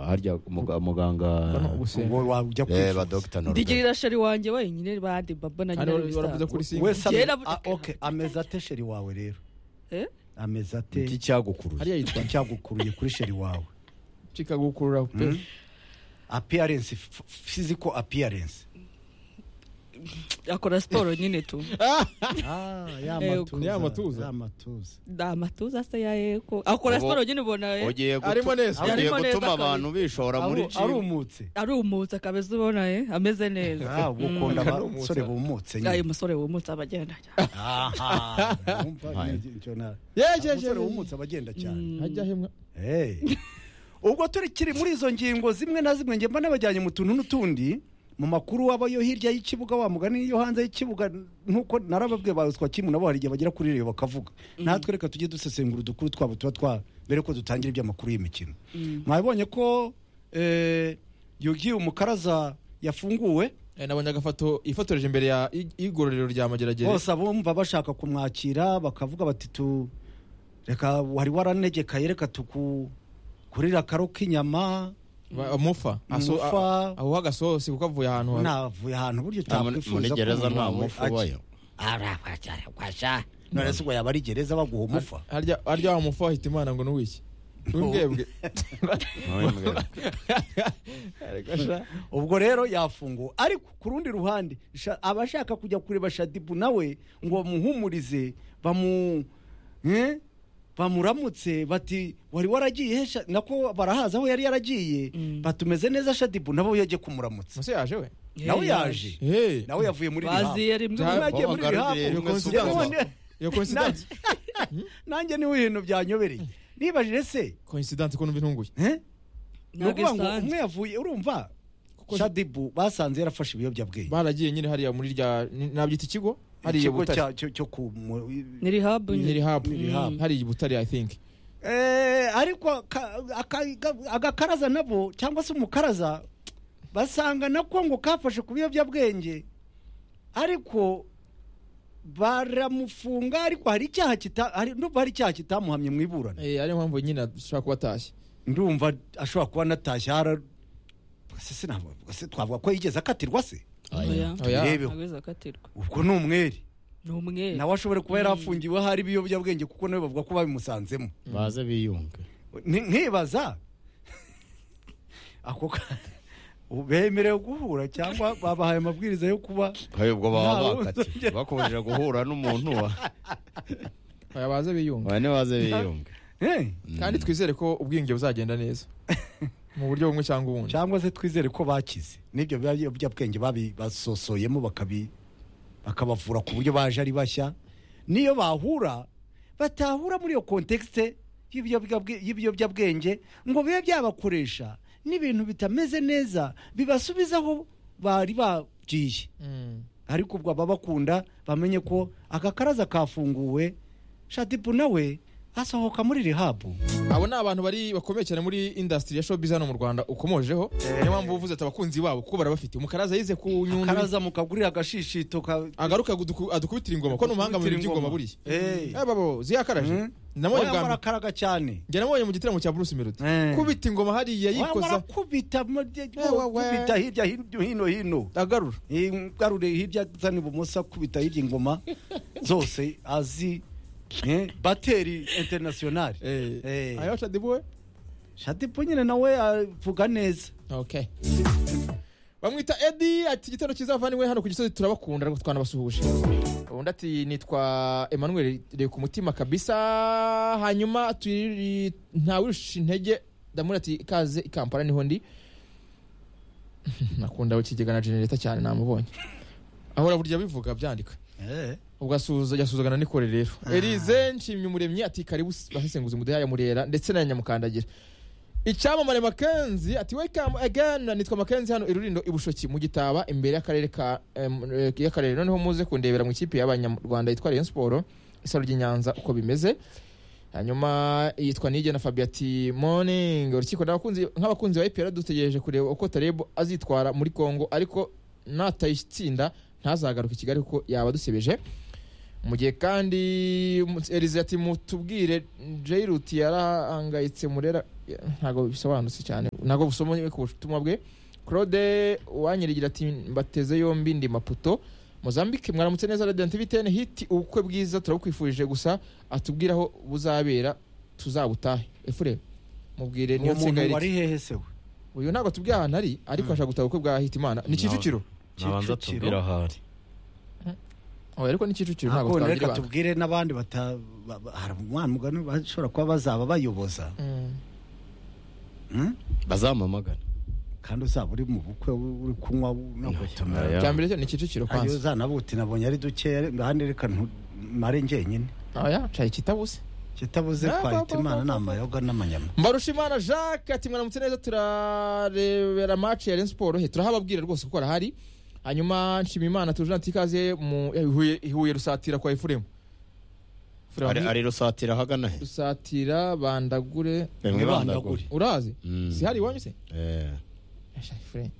harya muga- muganga gusenga ubwo reba wajya kwifuza dogita norbert ndigirira shari wanjye wenyine bandi babo na hano baravuze kuri singa wese ame- Kera- ah, okay, ameze ate sheri wawe rero Eh? ameze ate iki cyagukuruye hariya yitwa icyagukuruye kuri sheri wawe kikagukurura pe appearance f- physical appearance akora siporo nyine tu ah Yego. y'amatuza Ya matuza. y'amatuza nta matuza se ya yego akora Ubu- siporo nyine ubona eh, ugiye gutu- arimo neza ugiye Arimo neza gutuma kabisa. abantu bishora muri Aru- jimu arumutse arumutse akabeza ubona eh, ameze neza Ah, ubu ukunda Akanumutsa. abasore bumutse nyine. ayo musore wumutse aba agenda aha wumva Hai. ni- icyo na- yejeje umusore wumutse aba agenda cyane hajya himwe Hey. ubwo turekiri muri izo ngingo zimwe na zimwe ngemba nabajyanye mu tuntu n'utundi mu makuru waba yo hirya y'ikibuga wa mugani yo hanze y'ikibuga nkuko narababwiye baruswa kimwe nabo hari igihe bagera kuri rero bakavuga natwe reka tujye dusesengura udukuru twabo tuba twa mbere ko dutangira iby'amakuru y'imikino mwabonye ko eh, yugi umukaraza yafunguwe nabonye agafoto ifotoreje imbere ya i- igororero rya mageragere bose abumva bashaka kumwakira bakavuga bati tu reka wari waranegekaye reka tukurira akaro k'inyama Ba- mufa Aso- Mufa. a- ahuha agasosi kuko avuye ahantu habi. navuye ahantu buryo Nta muri- muri utakwifuza gereza nta mufu ubayo arabwasha none se ubwo yaba ari gereza baguha umufa harya harya wa mufa wahita imana ngo n'uwiki n'ubwebwe Ariko sha, ubwo rero yafunguwe ariko ku rundi ruhande sha- abashaka kujya kureba shadibu nawe ngo bamuhumurize bamu eh? bamuramutse bati wari waragiye he Sha-" nako barahaza aho yari yaragiye Mm. batumeze neza shadibu nabo yagiye kumuramutsa muse yaje we nawe yaje Hey. nawe yavuye muri baziye rimwe Bya- Nawe yagiye muri Babagaruriye rehab. rimwe si None- ubanza. iyo coincidence nanjye niwe ibintu byanyobereye nibajije se coincidence ko numva intunguye eh? ni ntabwo ukuvuga ngo umwe isanzwe yavuye urumva Kuko- shadibu basanze yarafashe ibiyobyabwenge baragiye nyine hariya muri rya ni- nabyita ikigo hariya i ikigo butare cya- cyo cyo ku mu- ni rehab ni nyine rehab Ni rehab. hariya i butare i think Eh, ariko ka- aka- ga- agakaraza nabo cyangwa se umukaraza basanga nako ngo kafashe ku biyobyabwenge ariko baramufunga ariko hari icyaha kita- hari- ndumva hari icyaha kitamuhamye mu iburana Eh, ariyo mpamvu nyine ashobora kuba atashye ndumva ashobora kuba anatashye hara se sinabwo- se twavuga ko yigeze akatirwa se Oya. Oya. Tubirebeho. ageze akatirwa ubwo ni umwere ni umwere nawe ashobora kuba yarafungiwe hari ibiyobyabwenge kuko nawe bavuga ko babimusanzemo baze biyunge Ni- nkibaza ako ka- ubu bemerewe guhura cyangwa babahaye amabwiriza yo kuba hari ubwo Nta baba wundi bakati ujya- bakomeje guhura n'umuntu wa Oya, baze biyunga bane baze biyunge Eh, kandi twizere ko ubwiyunge buzagenda neza mu buryo bumwe cyangwa ubundi cyangwa se twizere ko bakize n'ibyo biyobyabwenge babi- basosoyemo bakabi bakabavura ku buryo baje ari bashya niyo bahura batahura muri iyo kontekste y'ibiyobyabwe- y'ibiyobyabwenge ngo bibe byabakoresha n'ibintu bitameze neza bibasubizaho bari bagiye Mm. ariko ubwo ababakunda bamenye ko agakaraza kafunguwe shadibu nawe asohoka muri rehabu abo ni abantu bari bakomeye cyane muri industry ya showbiz hano mu rwanda ukomojeho niyo mpamvu uvuze ati abakunzi babo kuko barabafite umukaraza yize ku nyundo karaza mukagurira agashishito ka agaruka kuduku- adukubitira ingoma ko ni umuhanga mu bintu by'ingoma buriya Eh. Eh, babo ziyakaraje Mm. namubonye Oya, bwa mbere barakaraga cyane njye namubonye mu gitaramo cya bruce melody Eh. kubita ingoma hariya yikoza kubita wa, wa. kubita hirya hino hino hino agarura Eh, ngarure hirya zana ibumoso akubita hirya ingoma zose azi eh, bateri internationale Eh. ayo shadibuwe shadibu nyine nawe avuga neza okay bamwita edi ati igitero cyiza bavaniwe hano ku gisozi turabakunda ariko twanabasuhuje undi ati nitwa emmanuel reka ku mutima kabisa hanyuma turi ntawirusha intege ndamubwira ati ikaze i kampala niho ndi nakunda we kigega na genereta cyane namubonye ahora burya bivuga byandika ubwo asuhuza yasuzugana n'ikore rero erize nshimye umuremyi ati karibu basesenguzi mudeha ya murera ndetse na nyamukandagira icyamamare makenzi ati welcome again nitwa makenzi hano irurindo ibushoki mu gitaba imbere y'akarere ka em, eh, y'akarere noneho muze kundebera mu ikipe y'abanyarwanda yitwa rayon siporo isaro ry'inyanza uko bimeze hanyuma yitwa nige na fabi ati morning urukiko n'abakunzi- nk'abakunzi ba epr dutegereje kureba uko tarebo azitwara muri congo ariko natayitsinda ntazagaruke i kigali kuko yaba adusebeje mu gihe kandi Elize ati mutubwire Jairuti yarahangayitse murera ntabwo bisobanutse cyane ntabwo busomeye ku butumwa bwe claude uwanyirigira ati mbateze yombi ndi maputo mozambique mwaramutse neza radiyo antivitene hiti ubukwe bwiza turabukwifurije gusa atubwire aho buzabera tuzabutahe efure mubwire niyo uwo nsinga muntu wari yariti hehe se we uyu ntabwo atubwiye ahantu ari ariko ashaka gutaha ubukwe bwa hitimana ni kicukiro nabanza Kicukiro. tubwira ahari oya ariko ni kicukiro ntabwo ntabwo twagira reka ibanga. tubwire n'abandi bata ba- ba- hari umwana mugani bashobora kuba bazaba bayoboza Mm. Hmm? bazamamagana kandi uzaba uri mu bukwe uri kunywa nagotomera Oya. cya mbere cyo ni kicukiro ayo kwanza zanabuti nabonye ari dukeya ahandi reka ntumare njyenyine oya caye kitabuse kitabuze Ah, kwa ba- ba- imana ba- ni ba- amayoga n'amanyama mbarushimana jacques ati mwaramutse neza turarebera match ya Rayon Sport he turahababwira rwose kuko arahari hanyuma nshima imana tuje natikaze mu eh, Huye- ihuye rusatira kwa efuremu Ari- ari rusatira ahagana he rusatira bandagure Emwe Bandaguri. urazi Mm. si hari iwanyu se Eh, Esha, Efuremu,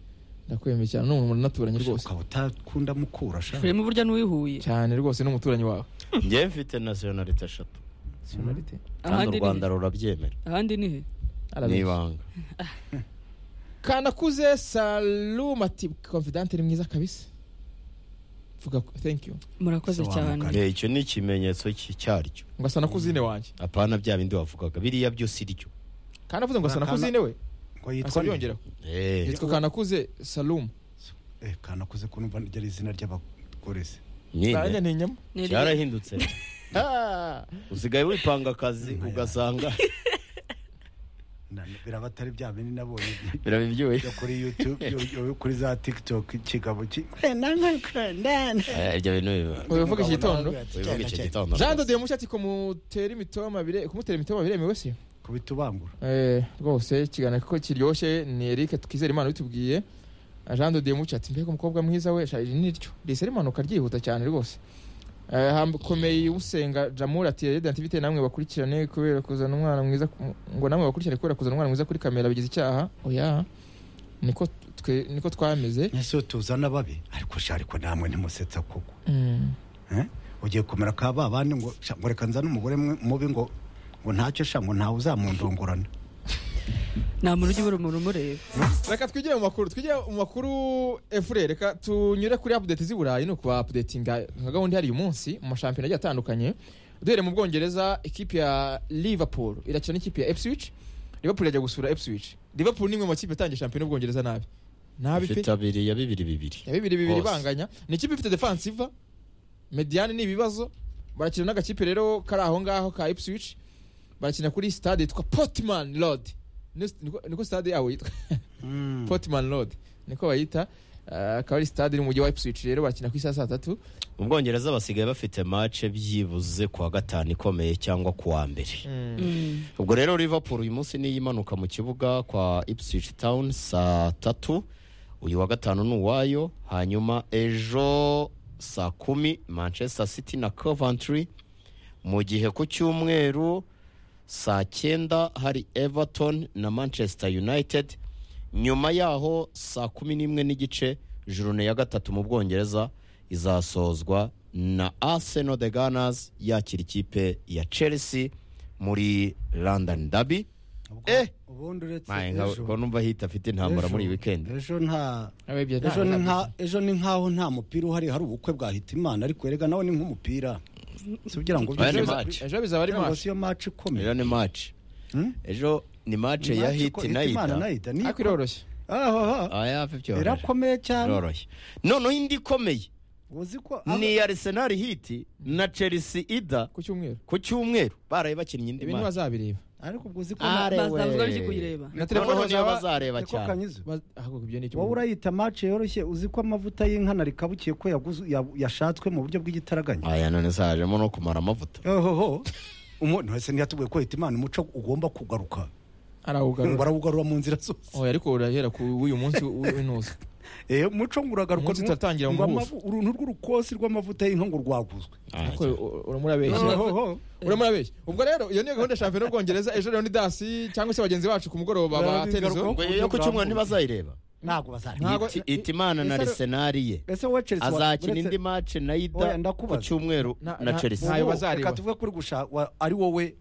ndakwemeye cyane ni umuntu naturanye rwose ukaba utakunda mukura sha filime burya n'uwihuye cyane rwose n'umuturanyi wawe njye mfite nationalite eshatu Sonarite. kandi u ahandi ni rwanda rurabyemera he ahandi ni he ni Arabeshya. ibanga kanakuze salum ati confidante ni mwiza kabisa vuga ko- thank you murakoze Se wa cyane mugani. Eh, icyo ni ikimenyetso cy'i- cyaryo ngo asa na kuzine wanjye apana bya bindi wavugaga biriya byose iryo kandi avuze ngo asa na Kana- kuzine we ngo yitwa asabyongera Eh, yitwa kanakuze salum Eh, kanakuze ko numva ryari izina ry'abagore se nyine. nanjye ni inyama Ni iryo- cyarahindutse Ah, usigaye wipanga akazi ugasanga Na- biraba atari bya bindi nabonye biraba ibyuya yo kuri youtube yo- yo kuri za tiktok ikigabo ki Eh, ibyo bintu biba ubivuga iki gitondo wivuga icyo gitondo jean de demushya ati kumutera imitoma bire kumutera imitoma biremewe se kubitubangura Eh, rwose ikiganiro kuko kiryoshye ni eric twizere imana bitubwiye jean de demushya ati mbega umukobwa mwiza we shari niryo risa rimanuka ryihuta cyane rwose Eh, ham- komeye usenga jamur ati redantivite namwe bakurikirane kubera kuzana umwana mwiza ku- ngo namwe bakurikirane kubera kuzana umwana mwiza kuri kamera bigize icyaha oya niko twe niko twameze ese yo tuzana babi ariko sha ariko namwe ntimusetsa koko Mm. Eh? ugiye kumera ka ba bandi ngo sha, ngo reka nzane umugore mwe- mubi ngo ngo ntacyo sha ngo ntawe uzamundongorana nta muntu ujya ubura umuntu umureba reka twigire mu makuru twigire mu makuru efure reka tunyure kuri apudeti z'i burayi ni ukuba apudetinga nka gahunda ihari uyu munsi mu mashampiyona agiye atandukanye duhereye mu bwongereza ikipe ya liverpool irakina n'ikipe ya epswich liverpool irajya gusura epswich liverpool ni imwe mu makipe atangiye shampiyona y'ubwongereza nabi nabi pe ifite abiri ya bibiri bibiri ya bibiri bibiri Hose. ibanganya ni ikipe ifite defansiva mediane ni ibibazo barakina n'agakipe rero kari aho ngaho ka ipswich barakina kuri stade yitwa potman road Ni- niko- niko stade yabo yitwa Mm. potman road niko bayita Ah, akaba ari stade iri mu mujyi wa ipswich rero barakina ku isaha saa tatu mu bwongereza basigaye bafite mace byibuze kuwa gatanu ikomeye cyangwa kuwa mbere Mm. ubwo rero liverpool uyu munsi niyo imanuka mu kibuga kwa ipswich town saa tatu uyu wa gatanu ni uwayo hanyuma ejo saa kumi manchester city na coventry mu gihe ku cyumweru saa cyenda hari everton na manchester united nyuma yaho saa kumi n'imwe n'igice jurune ya gatatu mu bwongereza izasozwa na arsenal the gunners yakira ikipe ya chelsea muri london derby Ubwo- Eh! ubundi uretse Maye, nka- ejo ko numva hita afite intambara muri iyi Ejo- weekend ejo nta Abebye ejo ni nta- nka ejo ni nkaho nta mupira uhari hari ubukwe bwa hitimana ariko erega nawe ni nk'umupira si kugira ngo Aya ni Ejo byinjire- match. biza- ejo bizaba ari kugira ngo match si yo match ikomeye ejo ni match Hmm? ejo ni match Ni ya match hit iko- na Hitimana na ida Ida, ni- ariko iroroshye Ah, ah, ah. aya byoroshye irakomeye cyane biroroshye noneho indi ikomeye uzi ko ni ya arsenal hit na chelsea ida ku cyumweru ku cyumweru baraye bakinnye indi ibi match ntibazabireba ariko ubwo uzi ko Ah, na- Arewe. bazavuga barya kuyireba na noneho telefone niyo zaba bazareba niko cyane kanyuze baz- ahubwo ibyo ni icyo wowe mu- urayita match yoroshye uzi ko amavuta y'inkana rikabukiye ko yaguzu- ya- yashatswe mu buryo bw'igitaraganya aya none sajemo no kumara amavuta ohoho umuntu wese ntiyatubwiye ko hitimana umuco ugomba kugaruka arawugarura barawugarura mu nzira zose oya ariko urahera ku w'uyu munsi w'intuza Eh, muco ngo uragaruka Umunsi turatangira ngo umuhuzo. amavu- uruntu rw'urukosi rw'amavuta y'inka ngo rwaguzwe ariko u- uramura abeshya uramura abeshya ubwo rero iyo niyo gahunda ya shampiyona y'ubwongereza ejo rero ni dasi cyangwa se bagenzi bacu ku mugoroba ba Barabigarukaho. tenizo ngo yo ku cyumweru ntibazayireba ntabwo bazareba Ntabwo- Hit- hitimana na Ese- arsenal ye ese wowe Chelsea wa- azakina uretse- indi match na Oya, ida ku ndakubaza. cyumweru Na- na na- chelsea Ntayo Ubu, bazareba. reka tuvuge kuri gusha wa- ari wowe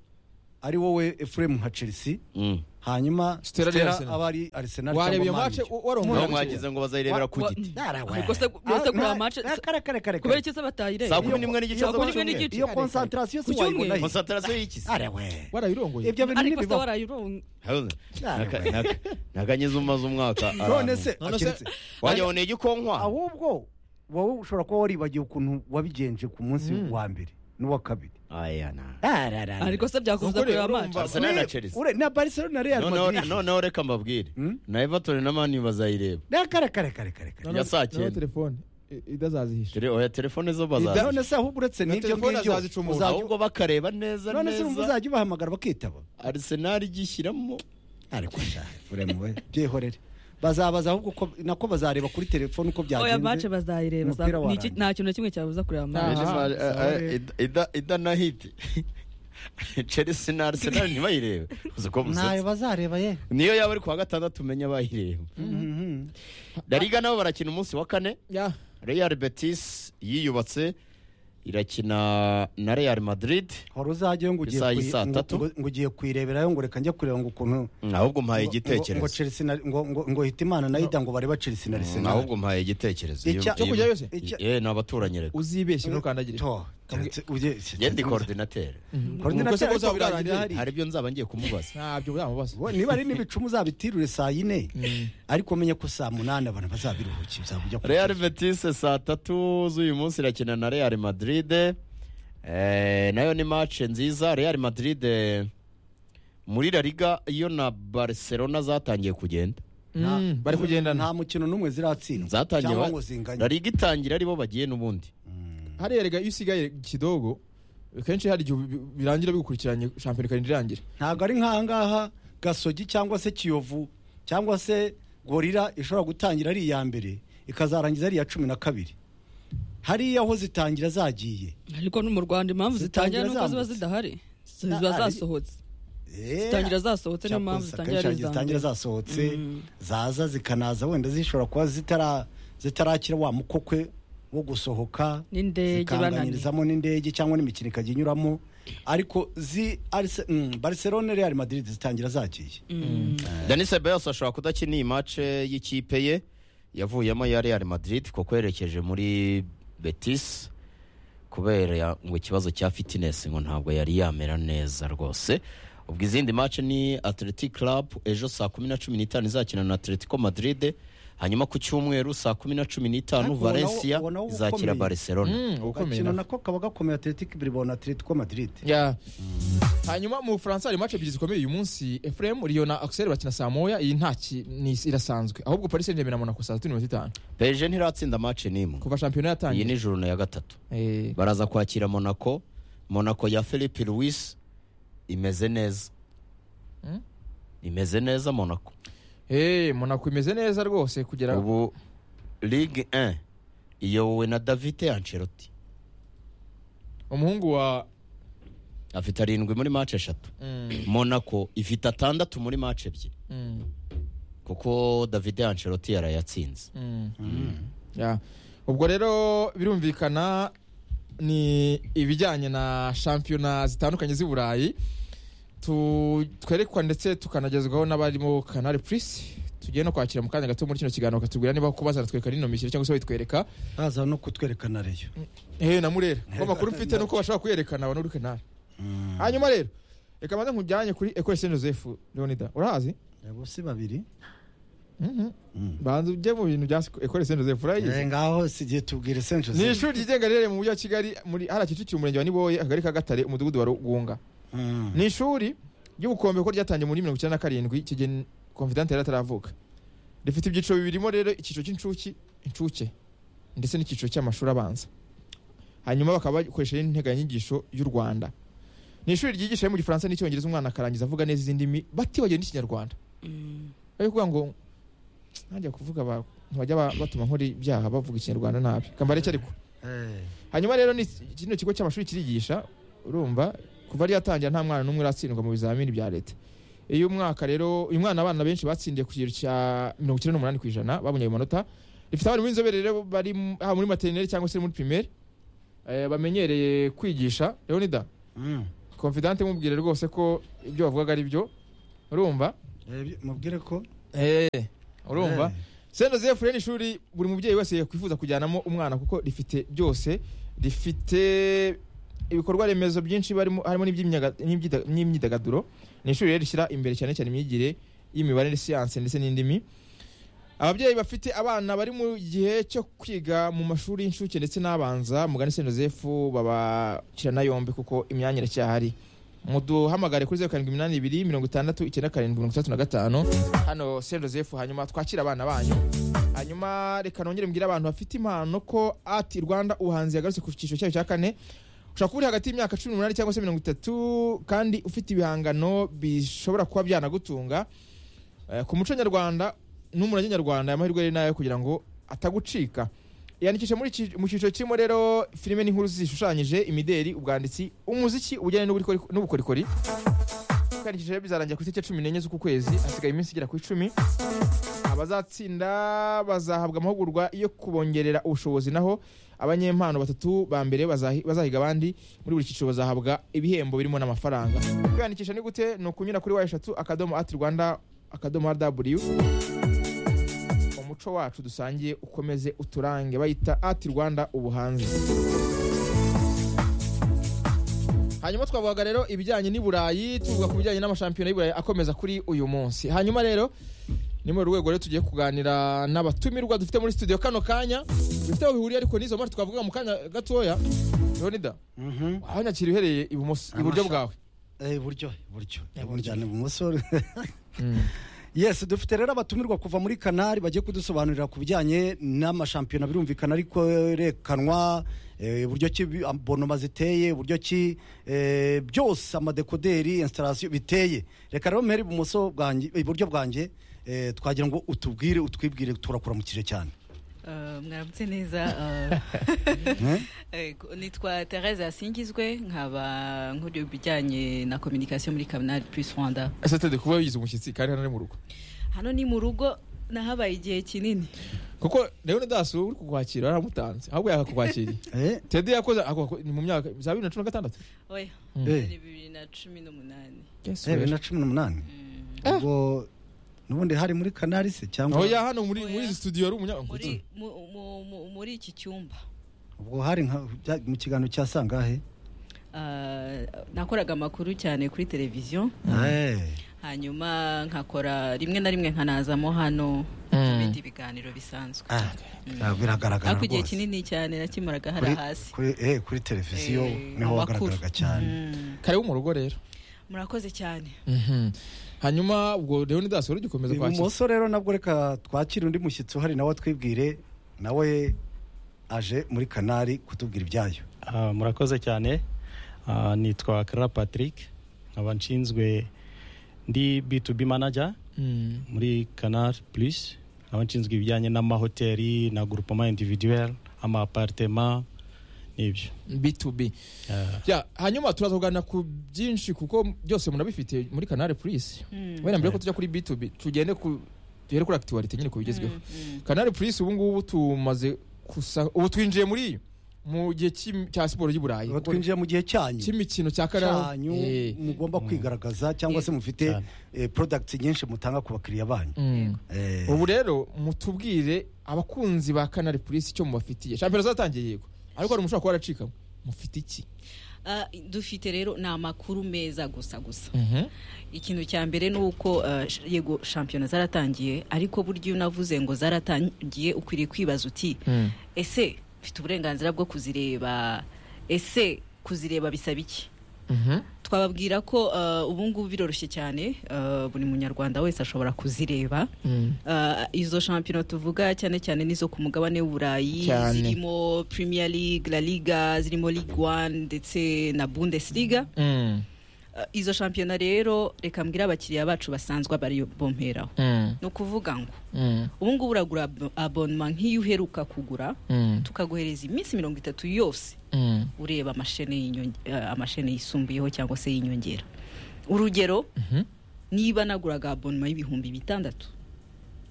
ari wowe efuremu nka chelsea Mm. hanyuma Stella ari Arsenal. aba ari arisenal wareba iyo cyangwa mace Manchester. nawe warongoye mwagize ngo bazayirebera ku Wa- giti Ubwo se- ubwo se kureba match- kare kare kare kubera icyo se batayirebye saa kumi n'imwe n'igice Saa kumi n'imwe z'amanywa n'igice. iyo concentration si Ku cyumweru. wayibona he? konsantarasiyo y'iki se? Are we warayirongoye ibyo bintu ariko se ntibibaho warayironga Harold, Nare naka- naka- nakanyuze umaze umwaka none ahantu. se None se- akiretse wanyaboneye igikonkwa ahubwo wowe ushobora kuba waribagiwe ukuntu wabigenje ku munsi Mm. wa mbere n'uwa kabiri Aya, na- ariko se byakomeza Nukuri, kureba urumva- match Arsenal na Chelsea. Ure- na barcelona na real Noneho- madrid noneho reka mbabwire Mm? na everton na mani bazayireba Na kare kare kare kare kare Noneho- ya saa noneho cyenda. telefone i- idazazihisha Tele- oya telefone zo Ida- bazaza none se ahubwo uretse Na n'ibyo telefone ngibyo azazicumura. uzajya- ahubwo bakareba neza none se wumva neza uzajya ubahamagara bakitaba arsenal igishyiramo ariko sha uremu we byihorere bazabaza ahubwo uko- nako bazareba kuri telefone uko oya match byagenze bazayireba Umupira Saa- ni iki- warangiye. nta kintu na kimwe cyabuza kureba match Aha, Bene ma- sawa. a- a- Ida- Ida- ida na hiti chelsea na arsenal ntibayirebe uzi ko ntayo musetsa bazareba ye niyo yaba ari ku wa gatandatu umenya bayireba dariga nabo barakina umunsi wa kane ya real betis yiyubatse irakina na real madrid hora uzajyayo ngo ugiye Isaha kuyi- y'i saa ngo- tatu. ngo- ngo ugiye kuyireberayo ngo reka njya kureba ngo ukuntu ahubwo mpaye ngo- ngo- ngo igitekerezo Chelsea na- ngo- ngo- ngo hitimana na ida ngo bareba chelsea na Mm, arsenal ahubwo mpaye igitekerezo Icya- Iyo- cyo iyo- kujyayo se? iyo- Icya- eh, ni abaturanyi reka uzibeshye ntukandagire To, keretse ujye- yendi korodinateri Coordinateur Ubwo se ariko uzaba bwarangiye urangiye. hari- hari ibyo nzaba ngiye kumubaza ntabyo uzamubaza Bo- niba ari n'ibicumu uzabitirure saa yine ariko menye ko saa munani abantu bazabiruhuki bizaba ujya real betis saa tatu z'uyu munsi irakina na real madrid eh, nayo ni match nziza real madrid eh, muri la liga iyo na barcelona zatangiye kugenda Mm, bari kugendana nta mukino n'umwe ziratsindwa zatangiye cyangwa ba- ngo zinganye la liga itangira aribo bagiye n'ubundi hariya rega iyo usigaye kidogo kenshi hari igihe bi- birangira bigukurikiranye shampiyona ikarinda irangira ntabwo ari nk'ahangaha gasogi cyangwa se kiyovu cyangwa se gorira ishobora gutangira ari iya mbere ikazarangiza ari iya cumi na kabiri hariya aho zitangira zagiye ariko no mu rwanda impamvu zitangira Zitangira nuko ziba zambutse. zidahari Na- ziba ari- zasohotse zitangira zasohotse niyo mpamvu zitangira ari akenshi izambere zitangira zasohotse zaza zikanaza wenda zishobora kuba zitara- zitarakira wa mukokwe wo gusohoka N'indege zikanganyirizamo n'indege cyangwa n'imikino ikajya inyuramo ariko zi Arse- mm, barcelona real madrid zitangira zagiye dani sebayos ashobora kudakina iyi match y'ikipe ye yavuyemo ya real madrid kuko yerekeje muri betis kubera ya- ngo ikibazo cya fitness ngo ntabwo yari yamera neza rwose ubwo izindi match ni athletic club ejo saa kumi na cumi n'itanu izakina na atletico madrid hanyuma ku cyumweru saa kumi na cumi n'itanu Ariko ubonaho- valencia ubonaho uba izakira ukomeye. barcelona Mm, ukomeye gakino na- nako kaba gakomeye atletic bilbao na atletico madrid Ya. hanyuma mu bufaransa hari mace ebyiri zikomeye uyu munsi efuremu riyo na akiseri bakina saa moya iyi ntaki ni irasanzwe ahubwo paris saint germain na monaco saa sita n'iminota itanu pg ntiratsinda match n'imwe kuva shampiyona iyi yatangira ni jurune ya gatatu Eh, baraza kwakira monaco monaco ya philippe louis imeze neza Hmm? imeze neza monaco eh, monaco imeze neza rwose kugera ubu ligue 1 iyobowe na davide ancelotti umuhungu wa afite arindwi muri match eshatu Mm, monaco ifite atandatu muri match ebyiri mm, kuko davide ancelotti yarayatsinze mm. Ya. ubwo rero birumvikana ni ibijyanye na shampiyona zitandukanye z'i burayi Tu- twerekwa ndetse tukanagezwaho n'abarimo kanari purisi tugiye no kwakira mu kanya gato muri kino kiganiro bakatubwira niba kuba bazanatwereka n'ino mishyire cyangwa se bayitwereka baza no kutwerekana reyo eh na murera kuko amakuru mfite nuko bashobora kuyerekana abantu uri kanari hanyuma rero reka banze nkujyanye kuri ekore saint joseph leonida urahazi abo si babiri Mhm. banza ujye mu bintu bya ekore saint joseph urayizi Eh, ngaho si igihe tubwire saint ni joseph ishuri ryigenga riherereye mu mujyi wa kigali muri hariya kicukiro umurenge wa niboye akagari ka gatare umudugudu wa rugunga Mm. ni ishuri ry'ubukombe ko ryatangiye muri mirongo icyenda na karindwi iki gihe komvidante yari ataravuka rifite ibyiciro bibirimo rero icyiciro cy'incuki incuke ndetse n'icyiciro cy'amashuri abanza hanyuma bakaba bakoresha n'integanyanyigisho y'u rwanda ni ishuri ryigisha mu gifaransa n'icyongereza umwana akarangiza avuga neza izi ndimi batibagiwe n'ikinyarwanda bari kuvuga ngo ntajya kuvuga ba- bajya ba- batuma nkora ibyaha bavuga ikinyarwanda nabi kambareke ariko Eh, hanyuma rero ni kino kigo cy'amashuri kirigisha urumva kuva ryatangira nta mwana n'umwe uratsindwa mu bizamini bya leta iyo umwaka rero uyu mwana abana benshi batsindiye ku kigero cya mirongo icyenda n'umunani ku ijana babonye ayo manota rifite abarimu b'inzobere rero bari mu- haba muri materineri cyangwa se muri pirimeri eh, bamenyereye kwigisha leonida mm. confidante mubwire rwose ko ibyo bavugaga ari byo urumva Eh, mubwire ko Eh, urumva Eh. Saint Joseph rero ni ishuri buri mubyeyi wese yakwifuza kujyanamo umwana kuko rifite byose rifite ibikorwa remezo byinshi barimo harimo n'iby'imyaga- n'ibyida- n'imyidagaduro ni ishuri rero rishyira imbere cyane cyane imyigire y'imibare siyanse ndetse n'indimi ababyeyi bafite abana bari mu gihe cyo kwiga mu mashuri y'incuke ndetse n'abanza mugani Saint Joseph babakirana yombi kuko imyanya iracyahari muduhamagare kuri zeru karindwi iminani ibiri mirongo itandatu icyenda karindwi mirongo itandatu na gatanu hano Saint Joseph hanyuma twakire abana banyu hanyuma reka nongere mbwire abantu bafite impano ko ati rwanda ubuhanzi yagarutse ku cyiciro cyayo cya kane ushobora kuba uri hagati y'imyaka cumi n'umunani cyangwa se mirongo itatu kandi ufite ibihangano bishobora kuba byanagutunga Eh, ku muco nyarwanda n'umurage nyarwanda amahirwe ari nayo kugira ngo atagucika yandikisha muri iki- mu cyiciro kirimo rero filime n'inkuru zishushanyije imideri ubwanditsi umuziki ubujyanye n'ubukoriko- n'ubukorikori kwiyandikisha rero bizarangira ku itariki ya cumi n'enye z'uku kwezi hasigaye iminsi igera ku icumi abazatsinda bazahabwa amahugurwa yo kubongerera ubushobozi naho abanyempano batatu ba mbere bazahi- bazahiga abandi muri buri cyiciro bazahabwa ibihembo birimo n'amafaranga kwiyandikisha ni gute ni ukunyura kuri wa eshatu akadomo ati rwanda akadomo rw umuco wacu dusangiye ukomeze uturange bayita ati rwanda ubuhanzi hanyuma twavugaga rero ibijyanye n'i burayi tuvuga ku bijyanye n'amashampiyona y'i burayi akomeza kuri uyu munsi hanyuma rero ni mu rwego rero tugiye kuganira n'abatumirwa dufite muri studio kano kanya bifite aho bihuriye ariko n'izo mpamvu twavuga mu kanya gatoya leonida Mhm. wahanyakira uhereye ibumoso iburyo Amasha- bwawe Eh, iburyo iburyo Iburyo. Mujyane ibumoso yes dufite rero abatumirwa kuva muri kanari bagiye kudusobanurira ku bijyanye n'amashampiyona birumvikana ariko yerekanwa eh, uburyo ki bi- abonoma ziteye uburyo ki eh, byose amadekoderi installation biteye reka rero mpere ibumoso bwanjye iburyo bwanjye eh, twagira ngo utubwire utwibwire turakura mu kije cyane Ah, mwaramutse neza ah, Eh? ego, nitwa therese yasingizwe nkaba nkuriye ibijyanye na communication muri kaminari plus rwanda ese atede kuba yize umushyitsi kandi hano ari mu rugo hano ni mu rugo nahabaye igihe kinini kuko leonida dasiwe uri kukwakira yaramutanze ahubwo yakakukwakiriye Eh? tede yakoze ako- ako- ni mu myaka za bibiri na cumi na gatandatu oya Mm. Eh. ni bibiri na cumi n'umunani Eh, bibiri na cumi n'umunani ubwo n'ubundi hari muri kanari se cyangwa oya hano muri muri izi studio yari umunyamakuru muri mu- mu- mu- muri iki cyumba ubwo hari nka bya- mu kiganiro cya sangahe Ah, nakoraga amakuru cyane kuri televiziyo Eh. hanyuma nkakora rimwe na rimwe nkanazamo hano Mm. ibindi biganiro bisanzwe Ah, ah, biragaragara ariko igihe rwose. kinini cyane nakimaraga hari kuri, hasi kuri, eh, kuri televiziyo Eh, niho amakuru. wagaragaraga cyane Mm. karibu mu rugo rero murakoze cyane Mhm. hanyuma ubwo leonidas wari ugikomeza kwakira ibumoso rero nabwo reka twakire undi mushyitsi uhari nawe atwibwire nawe aje muri kanari kutubwira ibyayo Ah, murakoze cyane Ah, nitwa Clara Patrick nkaba nshinzwe ndi B2B manager Mm. muri Canal Plus nkaba nshinzwe ibijyanye n'amahoteli na groupement individuel ama appartement n'ibyo b2b Ah, Ya, hanyuma turaza kuganira ku byinshi kuko byose munabifite muri canal plus Mm. wenda mbere ko tujya kuri b2b tugende ku duhere kuri actualité nyine ku bigezweho Mm, canal plus ubu ngubu tumaze gusa ubu twinjiye muri mu gihe cy'im- cya siporo y'u burayi Ubu twinjiye mu gihe cyanyu cy'imikino cya cyanyu Eh. mugomba kwigaragaza cyangwa se mufite Cyane. eh, products nyinshi mutanga ku bakiriya banyu Mm. Eh, ubu rero mutubwire abakunzi ba canal plus icyo mubafitiye shampiyona zatangiye yego ariko hari umushobora kuba waracikamo mufite iki ah, dufite rero ni amakuru meza gusa gusa ikintu cya mbere ni uko ah, sh- yego shampiyona zaratangiye ariko burya iyo unavuze ngo zaratangiye ukwiriye kwibaza uti Mm. ese mfite uburenganzira bwo kuzireba ese kuzireba bisaba iki Mhm. twababwira ko ah, ubu ngubu biroroshye cyane ah, buri munyarwanda wese ashobora kuzireba Mm. Uh, izo shampiyona tuvuga cyane cyane n'izo ku mugabane w'uburayi Cyane. zirimo premier league la liga zirimo ligue one ndetse na bundesliga Mm. Uh, izo shampiyona rero reka mbwire abakiriya bacu basanzwe bari bomperaho Mm. ni ukuvuga ngo Mm. ubu ngubu uragura abo- abonnement nk'iyo uheruka kugura Mm. tukaguhereza iminsi mirongo itatu yose Mm. ureba amashene y'inyonge- eh, amashene yisumbuyeho cyangwa se y'inyongera urugero Mhm. niba naguraga abonnement y'ibihumbi bitandatu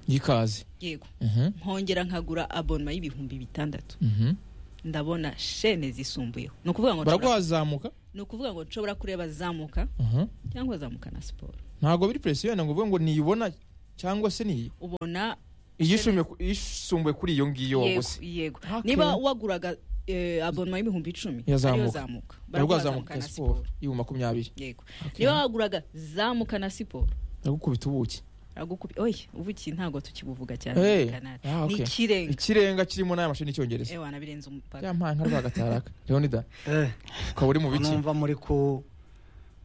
y'ikaze yego Mhm. nkongera nkagura abonema y'ibihumbi bitandatu Mhm. ndabona shene zisumbuyeho ni ukuvuga ngo nshobora- baragwa wazamuka ni ukuvuga ngo nshobora kureba zamuka cyangwa zamuka na siporo ntabwo biri presiyo yenda ngo uvuge ngo niyibona cyangwa se niyi ubona iyisumbuye ku- iyisumbuye kuri iyo ngiyo yego waguze yego Okay. niba waguraga eh, abonoma y'ibihumbi icumi ariyo Yazamuka. zamuka baragwa Baragwa wazamuka ya siporo y'ubu makumyabiri yego Okay. niba waguraga zamuka na siporo ndagukubita ubuki aragukubi oye ubuki ntabwo tukibuvuga cyane Hey. muri Canada. Ah, ni okay. ikirenga ikirenga kirimo n'aya mashini y'icyongereza ewa nabirenze umupaka byampaye nka rwagataraka leonida Eh, ukaba uri mu biki numva muri ku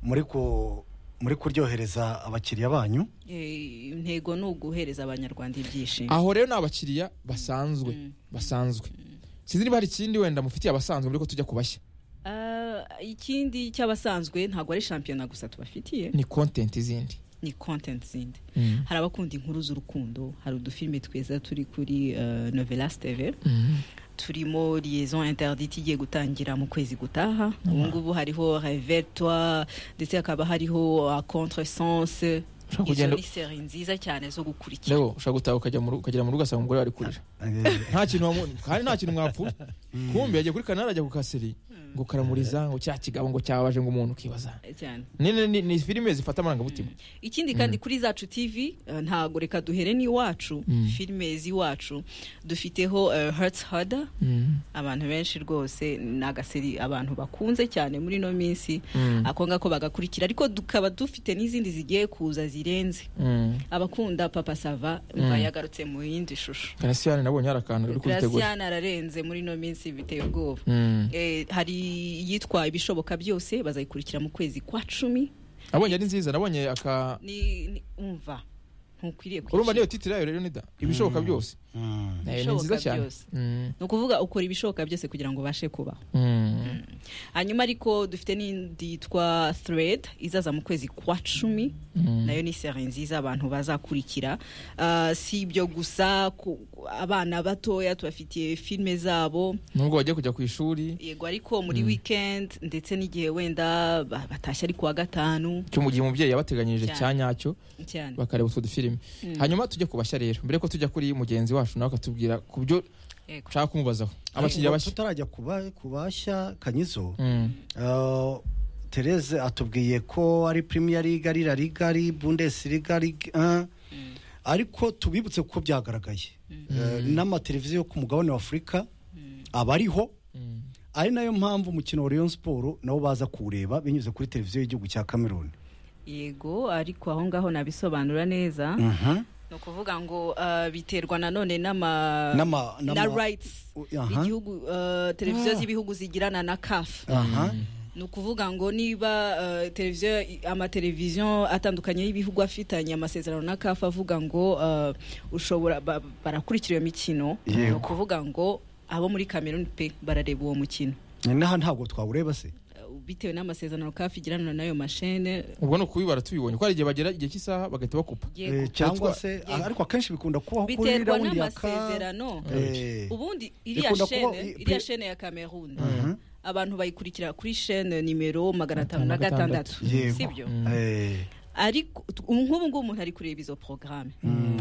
muri ku muri kuryohereza abakiriya banyu Eh, intego ni uguhereza abanyarwanda ibyishimo aho rero ni abakiriya basanzwe Mm. basanzwe sinzi niba hari ikindi wenda mufitiye abasanzwe muri ko tujya kubashya Ah, ikindi cy'abasanzwe ntabwo ari shampiyona gusa tubafitiye ni kontenti zindi ni content zindi hari abakunda inkuru z'urukundo hari udufilime twiza turi kuri eh, novelas tv turimo liaison interdite igiye gutangira mu kwezi gutaha ubu ngubu hariho revertoi ndetse hakaba hariho ah, contre sense Ushobora izo kugenda- ni seri nziza cyane zo gukurikira rero ushobora gutaha ukajya mu rugo- ukagera mu rugo ugasanga umugore ari kurira Eh, nta kintu wamu- kandi nta kintu mwapfuye kumbe yagiye kuri kanari ajya ku kaseri ngo karamuriza ngo cya kigabo ngo cyabaje ngo umuntu ukibaza cyane ni ni- ni- ni filime zifata amarangamutima ikindi kandi kuri zacu tv eh, ntago reka duhere n'iwacu Mm. filime z'iwacu dufiteho eh, hurts harder Mm. abantu benshi rwose ni agaseri abantu bakunze cyane muri ino minsi Mm. ako ngako bagakurikira ariko tukaba dufite n'izindi zigiye kuza zirenze Mm. abakunda papa sava mva yagarutse mu yindi shusho Cassian nabonye hari akantu uri kubitegura grasiane ararenze muri ino minsi biteye ubwoba Mm. Eh, hari iyitwa ibishoboka byose bazayikurikira mu kwezi kwa cumi nabonye ari nziza nabonye aka ni ni- umva ntukwiriye urumva niyo kwicira titire yayo rero nida ibishoboka byose mm. Eh, ni Ibishoboka nziza cyane byose. Mm. ni ukuvuga ukora ibishoboka byose kugira ngo ubashe kubaho Mm. hanyuma ariko dufite n'indi yitwa thread izaza mu kwezi kwa cumi nayo ni seri nziza abantu bazakurikira Ah, si ibyo gusa ku- ku- abana batoya tubafitiye filime zabo nubwo bagiye kujya ku ishuri yego ariko muri weekend ndetse n'igihe wenda ba- batashye ari ku wa gatanu cyo mu gihe umubyeyi yabateganyirije Cyane. cya nyacyo cyane bakareba utwo dufilime hanyuma tujye kubashya rero mbere ko tujya kuri mugenzi wacu nawe akatubwira ku byo Yego. ushaka kumubazaho abakiriya Ariko bashya tutarajya kuba- kubashya kanyizo Mm. eh, Therese atubwiye ko ari Premier League ari La Liga ari Bundesliga ari eh, ariko tubibutse kuko byagaragaye Eh, n'amateleviziyo yo ku mugabane wa Afurika aba ariho Mm. ari nayo mpamvu umukino wa Rayon Sport nabo baza kuwureba binyuze kuri televiziyo y'igihugu cya Cameroon yego ariko aho ngaho nabisobanura neza Mhm. ni ukuvuga ngo ah, biterwa nanone n'ama N'ama- na n'ama- rights U- aha. igihugu ah, televiziyo z'ibihugu zigirana na kafu aha ni ukuvuga ngo niba eh, televiziyo amateleviziyo atandukanye y'ibihugu afitanye amasezerano na kafa avuga ngo eh, ushobora ba- barakurikira iyo mikino ni Yego. ukuvuga ngo abo muri kameruni pe barareba uwo mukino n'aha ntabwo twawureba se Eh, bitewe n'amasezerano kafa igirana n'ayo mashene ubwo ni ukubibara tubibonye ko hari igihe bagera igihe cy'isaha bagahita bakupa yego Eh, Yego. cyangwa se ariko akenshi bikunda kubaho kuri biterwa raundi ya ka n'amasezerano Eh, ubundi iriya Ikunda kuba- shene i- iriya shene ya kameruni Mhm. abantu bayikurikira kuri shene nimero magana atanu na Magana atandatu. gatandatu Yego. sibyo eh, ariko t- ubu nk'ubu ngubu umuntu ari kureba izo porogaramu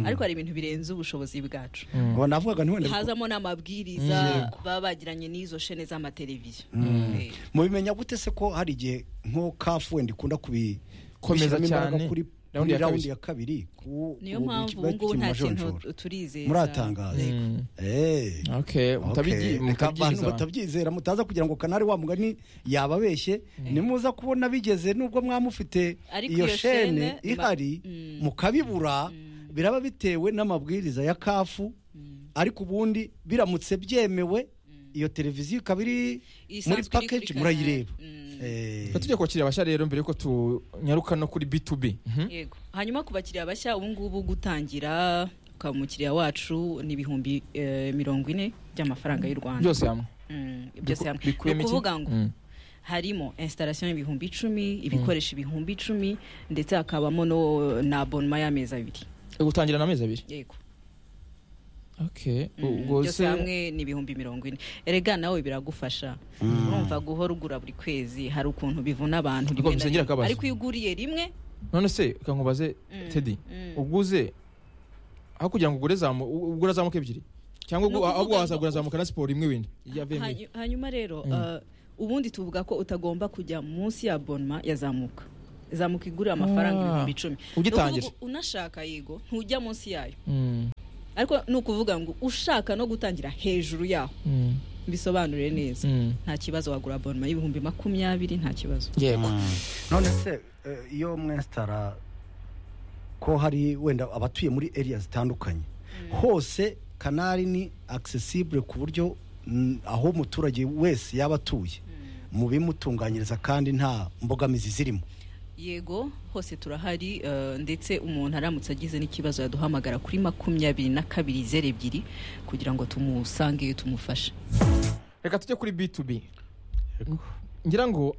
ariko hari ibintu birenze ubushobozi bwacu ngo navugaga ntiwenda hazamo n'amabwiriza baba bagiranye n'izo shene z'amateleviziyo Eh, mubimenya gute se ko hari igihe nko kafu wenda ikunda kubi Komeza kubishyiramo imbaraga cyane. kuri Raundi raundi ya kabiri. ya kabiri ku- niyo ku- mpamvu bari ubu ngubu gukina nta amajonjora. kintu turizeza muratangaza Mm. Eh. okay Okay. mutabigi- Reka abantu mutabyizera. batabyizera mutaza kugira ngo kanari wa mugani yababeshye nimuza kubona bigeze nubwo mwamufite Ariko iyo iyo shene shene iba- ihari Mm. mukabibura biraba bitewe n'amabwiriza ya kafu ariko ubundi biramutse byemewe iyo televiziyo ikaba iri muri isanzwe iri kuri pakeji murayireba Canal. Mm, Eh. Reka tujye kubakiriya bashya rero mbere ko tunyaruka no kuri b2b Mhm. yego hanyuma ku bakiriya bashya ubu ngubu gutangira ukaba umukiriya wacu ni ibihumbi eh, mirongo ine by'amafaranga y'u rwanda byose hamwe Mm, byose hamwe ni bikubiyemo iki? ukuvuga ngo Mm. harimo installation y'ibihumbi icumi ibikoresho ibihumbi icumi ndetse hakabamo no na abonema y'amezi abiri gutangira na amezi abiri yego okay Mm, ubwo byose se- hamwe ni ibihumbi mirongo ine erega nawe biragufasha urumva guhora ugura buri kwezi hari ukuntu bivuna abantu Ariko rimwe na rimwe. bisengera akabazo. ariko iyo uguriye rimwe none se reka nkubaze Mm, tedi mm. uguze aho kugira ngo ugure zamu ugura zamuka ebyiri cyangwa Ni ukuvuga ahubwo ngo- wazagura zamuka na siporo imwe wenda iya vemi Hanyu- hanyuma rero uh, ubundi tuvuga ko utagomba kujya munsi ya bonma yazamuka zamuka igurira amafaranga Ah. ibihumbi icumi Ugitangira. Ni ukuvuga unashaka yego ntujya munsi yayo ariko ni ukuvuga ngo ushaka no gutangira hejuru yaho mbisobanurire neza nta kibazo wagura bonma y'ibihumbi makumyabiri nta kibazo yego none se eh, iyo mwesitara ko hari wenda abatuye muri area zitandukanye hose kanari ni accessible ku buryo mm, aho umuturage wese yaba atuye mu bimutunganyiriza kandi nta mbogamizi zirimo yego hose turahari eh, ndetse umuntu aramutse agize n'ikibazo yaduhamagara kuri makumyabiri na kabiri zeru ebyiri kugira ngo tumusangeyo tumufashe reka tujye kuri b2b ngira ngo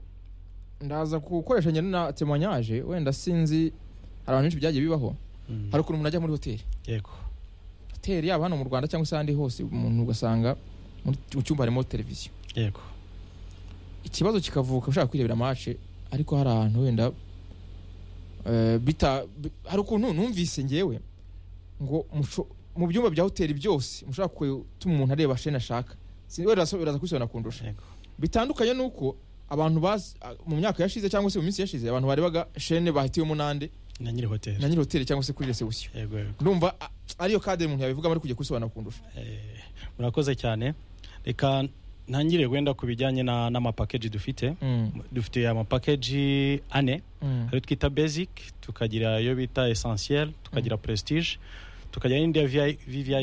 ndaza gukoresha nyine na temanyaje wenda sinzi hari abantu benshi byagiye bibaho Mm. hari ukuntu umuntu ajya muri hoteli yego hoteli yaba hano mu rwanda cyangwa se ahandi hose umuntu ugasanga muri- mu cyumba harimo televiziyo yego ikibazo kikavuka ushaka kwirebera mace ariko hari ahantu wenda eh, bita bi- hari ukuntu numvise ngewe ngo musho- mu byumba bya hoteli byose mushobora gutuma umuntu areba sheni ashaka Si- wenda so- biraza kubisobanura kundusha yego bitandukanye nuko abantu baz- a- mu myaka yashize cyangwa se mu minsi yashize abantu barebaga shene bahitiyemo nande na nyiri na hoteli nyiri hoteli cyangwa se kuri resebusiyo yego yego ndumva a- ariyo kade umuntu yabivugamo ari kujya kubisobanura kundusha Eh, murakoze cyane reka ntangire wenda ku bijyanye na- n'amapakeji dufite Mm, dufite amapakeji ane mm, hari twita basic tukagira iyo bita essentiel tukagira prestige tukagira n'indi ya VI-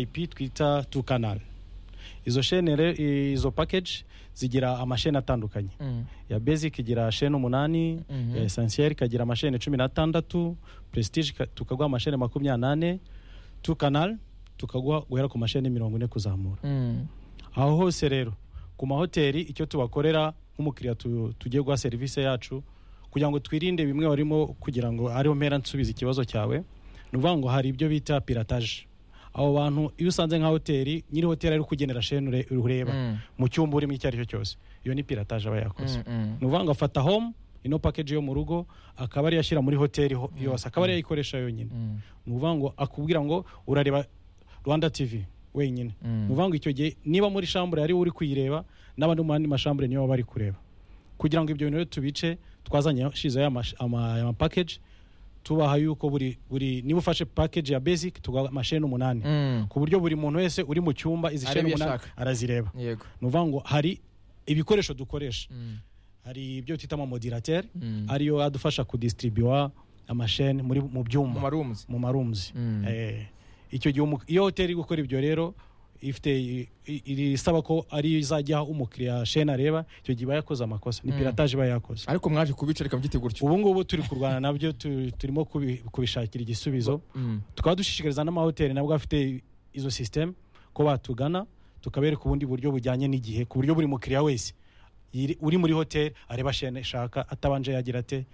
vvip twita tu canal izo shene re- izo package zigira amashene atandukanye mm, ya basic igira shene umunani Mhm. ya essentiel ikagira amashene cumi n'atandatu prestige ika- tukaguha amashene makumyabiri n'ane tu canal tukaguha guhera ku mashene mirongo ine kuzamura mm, aho hose rero ku mahoteli icyo tubakorera nk'umukiriya tu- tugiye guha serivisi yacu kugira ngo twirinde bimwe warimo kugira ngo ariho mpera nsubiza ikibazo cyawe ni ukuvuga ngo hari ibyo bita pirataje abo bantu iyo usanze nka hoteli nyiri hoteli ari kugenera shene ure- ureba Mm. mu cyumba urimo icyo ari cyo cyose iyo ni pirataje aba yakoze mm, mm. ni ukuvuga ngo afata home ino package yo mu rugo akaba ariyo ashyira muri hoteli ho- yose akaba ariyo ayikoresha yonyine Mm. ni ukuvuga ngo akubwira ngo urareba rwanda tv wenyine Mm. ni ukuvuga ngo icyo gihe niba muri shambure ari uri kuyireba n'abandi mu yandi mashambure niyo baba bari kureba kugira ngo ibyo bintu rero tubice twazanye shizeho ama package tubaha yuko buri buri niba ufashe package ya basic tugaha amasheni umunani Mm. ku buryo buri muntu wese uri mu cyumba izi Areba sheni iyo umunani ashaka. arazireba yego ni ukuvuga ngo hari ibikoresho dukoresha Mm. hari ibyo twita amamodirateri Mm. ariyo adufasha kudistribua amasheni muri mu byumba mu marumuzi mu marooms Mm. Eh, icyo gihe umu- iyo hoteli iri gukora ibyo rero ifite i- i- irisaba ko ari izajya umukiriya shene areba icyo gihe iba yakoze amakosa ni Mm. pirataje iba yakoze ariko mwaje kubica reka mbyite gutyo ubu ngubu turi kurwana nabyo tu- turimo kubi- kubishakira igisubizo Mm. tukaba dushishikariza n'amahoteli nabwo afite izo sisiteme ko batugana tukabereka ubundi buryo bujyanye n'igihe ku buryo buri mukiriya wese yiri- uri muri hoteli areba shene ashaka atabanje yagira ate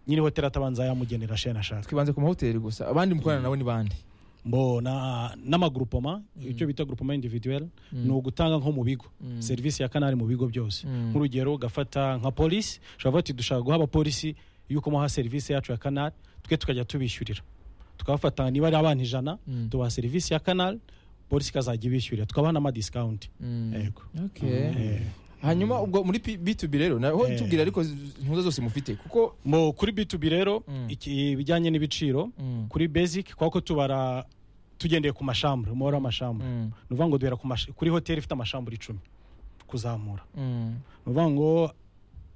nyiri hoteli atabanza yamugenera shene ashaka twibanze ku mahoteli gusa abandi mukorana nabo ni bande mbona n'amagurupoma icyo bita grupoma individuel ni ugutanga nko mu bigo serivisi ya kanari mu bigo byose Mm. nk'urugero ugafata nka polisi ushobora kuvuga uti dushaka guha abapolisi yuko muha serivisi yacu ya kanari twe tukajya tubishyurira tukabafata niba ari abana ijana Mm. tubaha serivisi ya kanari polisi ikazajya ibishyurira tukabaha n'amadiscount Mm. yego Okay. Eh, hanyuma ubwo muri P- b2b rero naho Eh. tubwira ariko z- ntuza zose mufite kuko mu kuri b2b rero Mm. iki- ibijyanye n'ibiciro Mm. kuri basic kubera ko tubara tugendeye ku mashambure umubare w'amashambure Mm. ni ukuvuga ngo duhera ku mash- kuri hoteli ifite amashambure icumi kuzamura Mm. ni ukuvuga ngo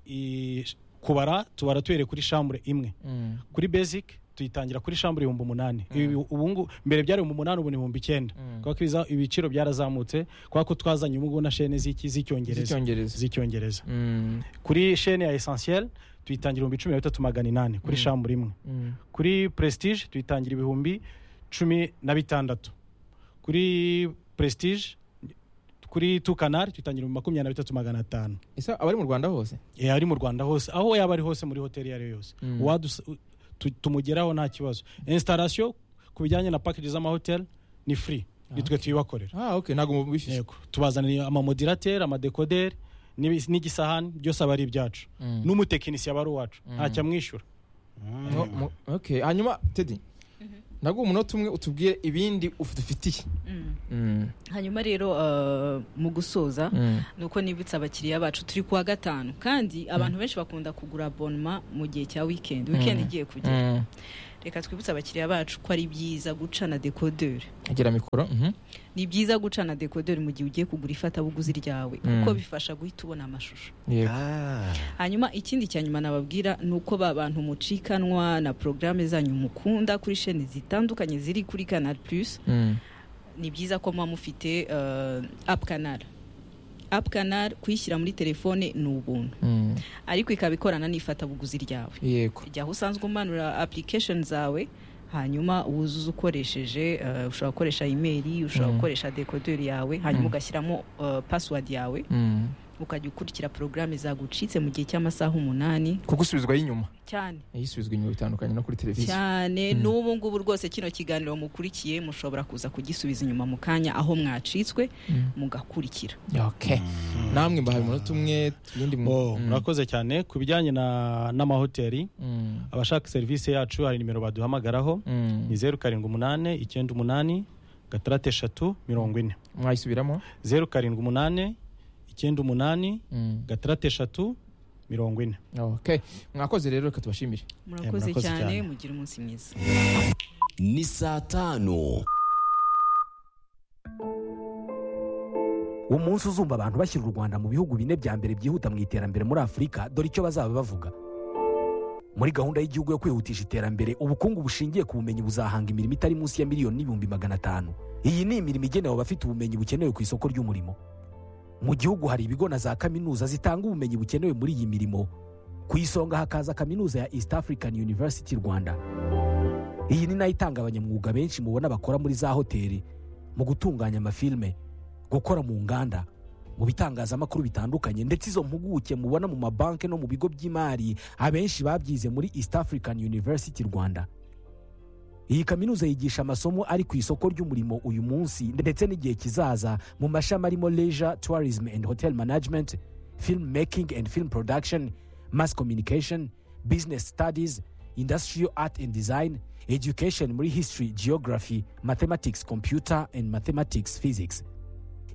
i- kubara tubara tuhereye kuri shambure imwe Mm. kuri basic tuyitangira kuri shambure ibihumbi umunani Mm. Ibi ubu ngubu mbere byari ibihumbi umunani ubu ni ibihumbi icyenda Mm. kubera ko ibiza- ibiciro byarazamutse kubera ko twazanye ubu ngubu na shene z'iki z'icyongereza z'icyongereza z'icyongereza Mm. kuri shene ya essentiel tuyitangira ibihumbi cumi na bitatu magana inani kuri Mm. shambure imwe Mm. kuri prestige tuyitangira ibihumbi cumi na bitandatu kuri prestige kuri tu canal tuyitangira ibihumbi makumyabiri na bitatu magana atanu Ese abari mu rwanda hose Eh, ari mu rwanda hose aho yaba ari hose muri hoteli iyo ari yo yose Mm. Uwadus- tu- tumugeraho nta kibazo instalation ku bijyanye na package z'amahoteli ni free ni twe tuyibakorera ah okay ntabwo mubishyuye yego tubazanira amamodirateri amadekoderi n'ibi- n'igisahani byose aba ari ibyacu Mm. n'umutekinisiye aba ari uwacu ntacyo amwishyura No, mu- okay hanyuma tedi naguha umunota umwe utubwire ibindi uf- dufitiye Mm. Mm. hanyuma rero uh, mu gusoza Mm. ni uko nibutsa abakiriya bacu turi kuwa gatanu kandi abantu benshi bakunda kugura abonema mu gihe cya wikendi wikendi igiye kugera Mm. reka twibutse abakiriya bacu ko ari byiza guca na dekoderi agira mikoro mhm. ni byiza guca na dekoderi mu gihe ugiye kugura ifatabuguzi ryawe Mm. kuko bifasha guhita ubona amashusho yego Ah. hanyuma ikindi cya nyuma nababwira ni uko ba bantu mucikanwa na porogaramu zanyu mukunda kuri sheni zitandukanye ziri kuri kanal plus Mm. ni byiza ko muba mufite uh, apu kanal apu kanal kuyishyira muri telefone ni ubuntu Mm. ariko ikaba ikorana n'ifatabuguzi ryawe yego jyaho usanzwe umanura application zawe hanyuma wuzuza ukoresheje uh, ushobora gukoresha imeri ushobora Mm. gukoresha dekoderi yawe hanyuma Mm. ugashyiramo uh, password yawe Mm. ukajya ukurikira porogaramu zagucitse mu gihe cy'amasaha umunani kuko usubizwa y'inyuma cyane yisubizwa inyuma bitandukanye no kuri televiziyo cyane Mm. n'ubu ngubu rwose kino kiganiro mukurikiye mushobora kuza kugisubiza inyuma mu kanya aho mwacitswe Mm. mugakurikira okay namwe mbahaye umunota umwe ibindi mu- Oh, Mm. murakoze cyane ku bijyanye na- n'amahoteli Mm. abashaka serivisi yacu hari nimero baduhamagaraho Mm. ni zeru karindwi umunani icyenda umunani gatandatu eshatu mirongo ine mwayisubiramo zeru karindwi umunani icyenda umunani Mm. gatandatu eshatu mirongo ine okay mwakoze rero reka tubashimire murakoze murakoze cyane cyane. mugira umunsi mwiza ni saa tanu umunsi uzumva abantu bashyira u rwanda mu bihugu bine bya mbere byihuta mu iterambere muri afurika dore icyo bazaba bavuga muri gahunda y'igihugu yo kwihutisha iterambere ubukungu bushingiye ku bumenyi buzahanga imirimo itari munsi ya miliyoni n'ibihumbi magana atanu iyi ni imirimo igenewe abafite ubumenyi bukenewe ku isoko ry'umurimo mu gihugu hari ibigo na za kaminuza zitanga ubumenyi bukenewe muri iyi mirimo ku isonga hakaza kaminuza ya east african university rwanda iyi ni nayo itanga abanyamwuga benshi mubona bakora muri za hoteli mu gutunganya amafilime gukora mu nganda mu bitangazamakuru bitandukanye ndetse izo mpuguke mubona mu mabanki no mu bigo by'imari abenshi babyize muri east african university rwanda iyi kaminuza yigisha amasomo ari ku isoko ry'umurimo uyu munsi ndetse n'igihe kizaza mu mashami arimo leisure tourism and hotel management film making and film production mass communication business studies industrial art and design education muri history geography mathematics computer and mathematics physics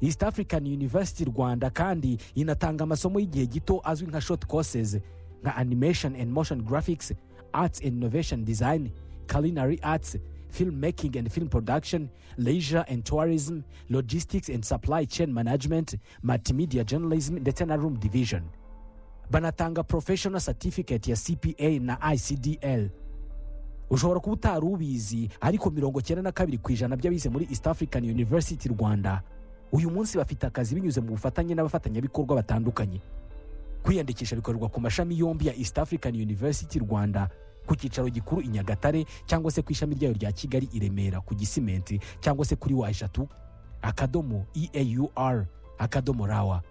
east african university rwanda kandi inatanga amasomo y'igihe gito azwi nka short courses nka animation and motion graphics arts and innovation design culinary arts film making and film production leisure and tourism logistics and supply chain management multimedia journalism ndetse na room division banatanga professional certificate ya cpa na icdl ushobora kuba utari ubizi ariko mirongo cyenda na kabiri ku ijana by'abize muri east african university rwanda uyu munsi bafite akazi binyuze mu bufatanye n'abafatanyabikorwa batandukanye kwiyandikisha bikorerwa ku mashami yombi ya east african university rwanda ku cyicaro gikuru i nyagatare cyangwa se ku ishami ryayo rya kigali i remera ku gisimenti cyangwa se kuri wa eshatu akadomo eaur akadomo rawa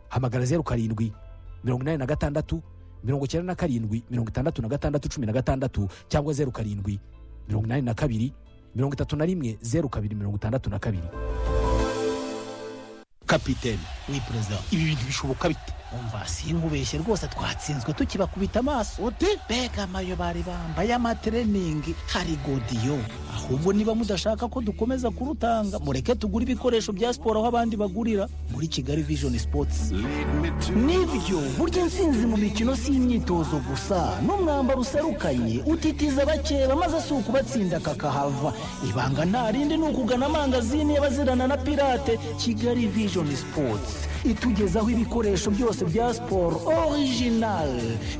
hamagara zeru karindwi mirongo inani na gatandatu mirongo icyenda na karindwi mirongo itandatu na gatandatu cumi na gatandatu cyangwa zeru karindwi mirongo inani na kabiri mirongo itatu na rimwe zeru kabiri mirongo itandatu na kabiri kapitene we perezida ibi bintu bishoboka bite umva sinkubeshye rwose twatsinzwe tukibakubita amaso ute mbega amayo bari bambaye amatreningi hari godiyo ahubwo niba mudashaka ko dukomeza kurutanga mureke tugure ibikoresho bya siporo aho abandi bagurira muri kigali vision sports nibyo burya intsinzi mu mikino si imyitozo gusa n'umwambaro userukanye utitiza bakeba maze si ukubatsinda kakahava ibanga nta rindi ni ukugana amangazini y'abazirana na pirate kigali vision sports itugezaho ibikoresho byose bya siporo original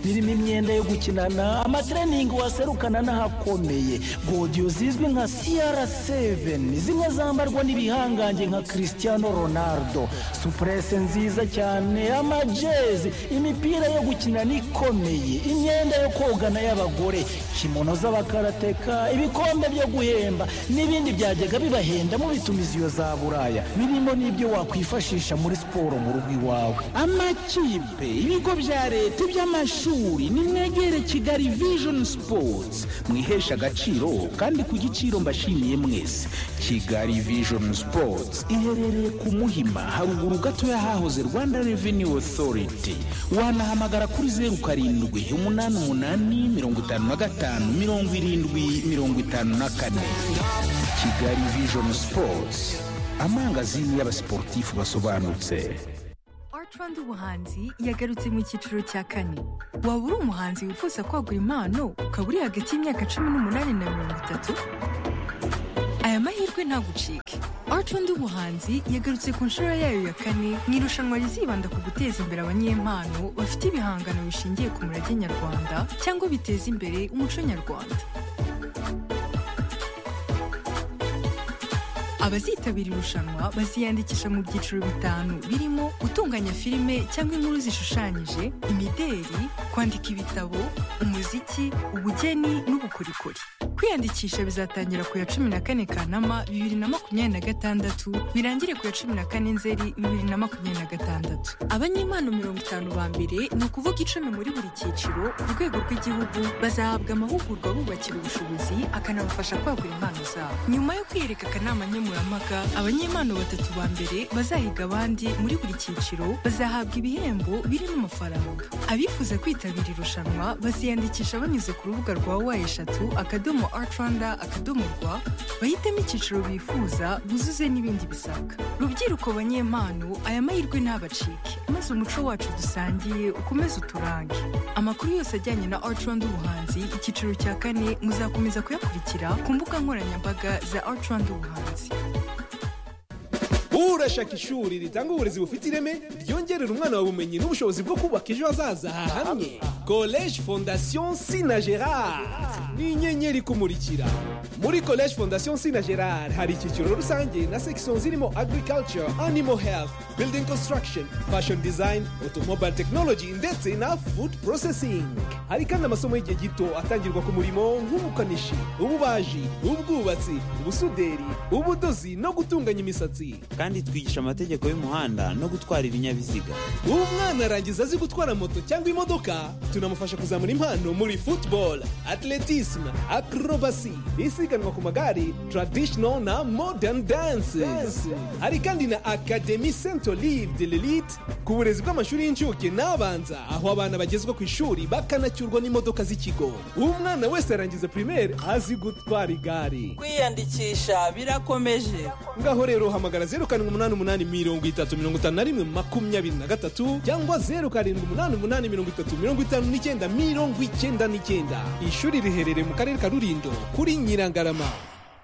birimo imyenda yo gukinana amatreningi waserukana n'ahakomeye godiyo zizwi nka cr7 zimwe zambarwa n'ibihangange nka cristiano ronaldo supurese nziza cyane amajezi imipira yo gukinana ikomeye imyenda yo kogana y'abagore kimono z'abakarateka ibikombe byo guhemba n'ibindi byajyaga bibahenda mubitumiza iyo za buraya birimo n'ibyo wakwifashisha muri siporo mu rugo iwawe amakipe ibigo bya leta iby'amashuri nimwegere kigali vision sports mwihesha agaciro kandi ku giciro mbashimiye mwese kigali vision sports iherereye ku muhima haruguru gato y'ahahoze rwanda revenue authority wanahamagara kuri zeru karindwi umunani umunani mirongo itanu na gatanu mirongo irindwi mirongo itanu na kane kigali vision sports amangazini y'abasiporutifu basobanutse Rwanda ubuhanzi yagarutse mu cyiciro cya kane waba uri umuhanzi wifuza kwagura impano ukaba uri hagati y'imyaka cumi n'umunani na mirongo itatu aya mahirwe ntagucike Rwanda ubuhanzi yagarutse ku nshuro yayo ya kane mu irushanwa rizibanda ku guteza imbere abanyempano bafite ibihangano bishingiye ku murage nyarwanda cyangwa biteza imbere umuco nyarwanda abazitabira irushanwa baziyandikisha mu byiciro bitanu birimo gutunganya filime cyangwa inkuru zishushanyije imideri kwandika ibitabo umuziki ubugeni n'ubukorikori kwiyandikisha bizatangira ku ya cumi na kane kanama bibiri na makumyabiri na gatandatu birangire ku ya cumi na kane nzeri bibiri na makumyabiri na gatandatu abanyempano mirongo itanu ba mbere ni ukuvuga icumi muri buri cyiciro ku rwego rw'igihugu bazahabwa amahugurwa bubakira ubushobozi akanabafasha kwagura impano zabo nyuma yo kwiyereka akanama nkemurampaka abanyempano batatu ba mbere bazahiga abandi muri buri cyiciro bazahabwa ibihembo birimo amafaranga abifuza kwitabira irushanwa baziyandikisha banyuze ku rubuga rwa wa eshatu akadomo art rwanda akadomo rwa bahitemo icyiciro bifuza buzuze n'ibindi bisabwa rubyiruko banyempano aya mahirwe ntabacike maze umuco wacu dusangiye ukomeze uturange amakuru yose ajyanye na art rwanda ubuhanzi icyiciro cya kane muzakomeza kuyakurikira ku mbuga nkoranyambaga za art rwanda ubuhanzi urashaka ishuri ritanga uburezi bufite ireme ryongerera umwana wawe ubumenyi n'ubushobozi bwo kubaka ejo hazaza hamwe college fondation sina gerard ni inyenyeri kumurikira muri college fondation sina gerard hari icyiciro rusange na section zirimo agriculture animal health building construction fashion design automobile technology ndetse na food processing hari kandi amasomo y'igihe gito atangirwa ku murimo nk'ubukanishi ububaji ubwubatsi ubusuderi ubudozi no gutunganya imisatsi kandi twigisha amategeko y'umuhanda no gutwara ibinyabiziga umwana arangiza azi gutwara moto cyangwa imodoka tunamufasha kuzamura impano muri football atletisme acrobacy isiganwa ku magare traditional na modern dances hari kandi na academy saint olive de l'elite ku burezi bw'amashuri y'incuke n'abanza aho abana bagezwa ku ishuri bakanacyurwa n'imodoka z'ikigo umwana wese arangiza primaire azi gutwara igare kwiyandikisha birakomeje ngaho rero hamagara zeru karindwi umunani umunani mirongo itatu mirongo itanu na rimwe makumyabiri na gatatu cyangwa zeru karindwi umunani umunani mirongo itatu mirongo itanu n'icyenda mirongo icyenda n'icyenda ishuri riherereye mu karere ka rurindo kuri nyirangarama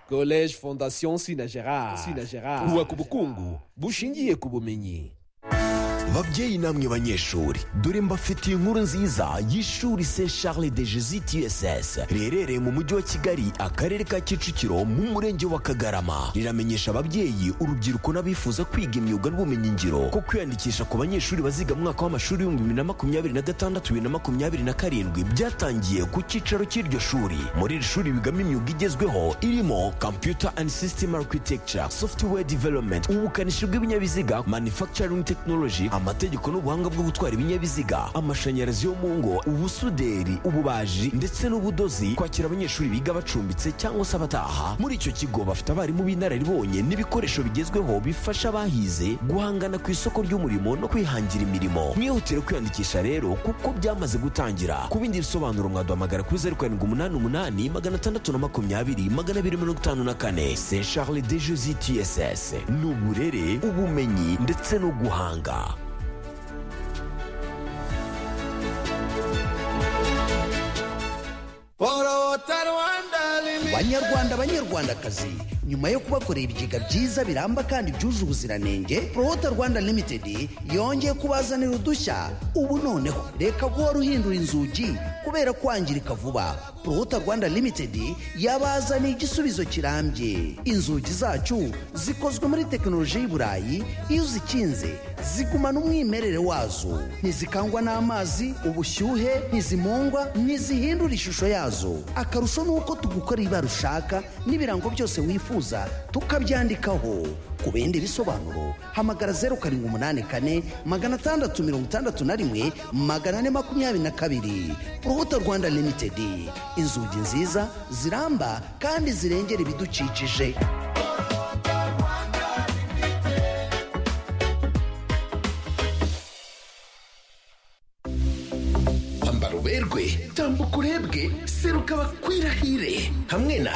college fondation sina gerard sina gerard kubaka ubukungu bushingiye ku bumenyi babyeyi namwe banyeshuri dore mbafitiye inkuru nziza y'ishuri st charles de jesus tss riherereye mu mujyi wa kigali akarere ka kicukiro mu murenge wa kagarama riramenyesha ababyeyi urubyiruko n'abifuza kwiga imyuga n'ubumenyingiro ko kwiyandikisha ku banyeshuri baziga mu mwaka w'amashuri w'ibihumbi bibiri na makumyabiri na gatandatu bibiri na makumyabiri na karindwi byatangiye ku cyicaro cy'iryo shuri muri iri shuri bigamo imyuga igezweho irimo computer and system architecture software development ubukanishi bw'ibinyabiziga manufacturing technology amategeko n'ubuhanga bwo gutwara ibinyabiziga amashanyarazi yo mu ngo ubusuderi ububaji ndetse n'ubudozi kwakira abanyeshuri biga bacumbitse cyangwa se abataha muri icyo kigo bafite abarimu b'inararibonye n'ibikoresho bigezweho bifasha abahize guhangana ku isoko ry'umurimo no kwihangira imirimo mwihutire kwiyandikisha rero kuko byamaze gutangira ku bindi bisobanuro mwaduhamagara kuri zeru karindwi umunani umunani magana atandatu na makumyabiri magana abiri mirongo itanu na kane se charles de jose tss ni uburere ubumenyi ndetse no guhanga banyarwanda banyarwandakazi nyuma yo kubakorera ibigega byiza biramba kandi byuje ubuziranenge prohota rwanda limitedi yongeye kubazanira udushya ubu noneho reka guhora uhindura inzugi kubera kwangirika vuba prohota rwanda limitedi yabazaniye igisubizo kirambye inzugi zacu zikozwe muri tekinoloji y'i burayi iyo uzikinze zigumana umwimerere wazo ntizikangwa n'amazi ubushyuhe ntizimungwa ntizihindura ishusho yazo akarusho ni uko tugukora ibara ushaka n'ibirango byose wifuza wifuza tukabyandikaho ku bindi bisobanuro hamagara zeru karindwi umunani kane magana atandatu mirongo itandatu na rimwe magana ane makumyabiri na kabiri urubuto rwanda limitedi inzugi nziza ziramba kandi zirengera ibidukikije ambara uberwe tambuka urebwe seruka bakwirahire hamwe na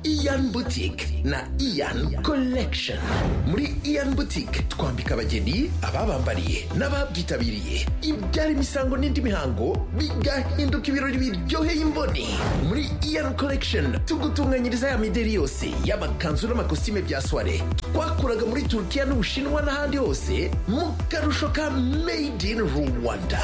iyan boutique na iyan collection muri iyan boutique twambika abageni ababambariye n'ababyitabiriye ibyara imisango n'indi mihango bigahinduka ibirori biryoheye imboni muri iyan collection tugutunganyiriza ya mideri yose y'amakanzu n'amakositime bya soiree twakuraga muri turukiya n'ubushinwa n'ahandi hose mu karusho ka made in rwanda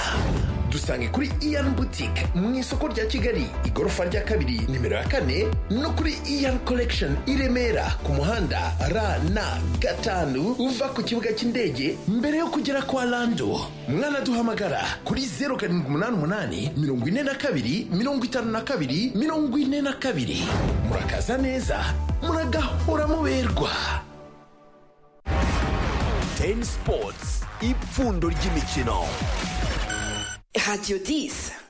dusange kuri iyan boutique mu isoko rya kigali igorofa rya kabiri nimero ya kane no kuri iyan collection i remera ku muhanda rn gatanu uva ku kibuga cy'indege mbere yo kugera kwa lando mwanaduhamagara kuri zeru karindwi umunani umunani mirongo ine na kabiri mirongo itanu na kabiri mirongo ine na kabiri murakaza neza muragahora muberwa teni sipotsi ipfundo ry'imikino Radio 10.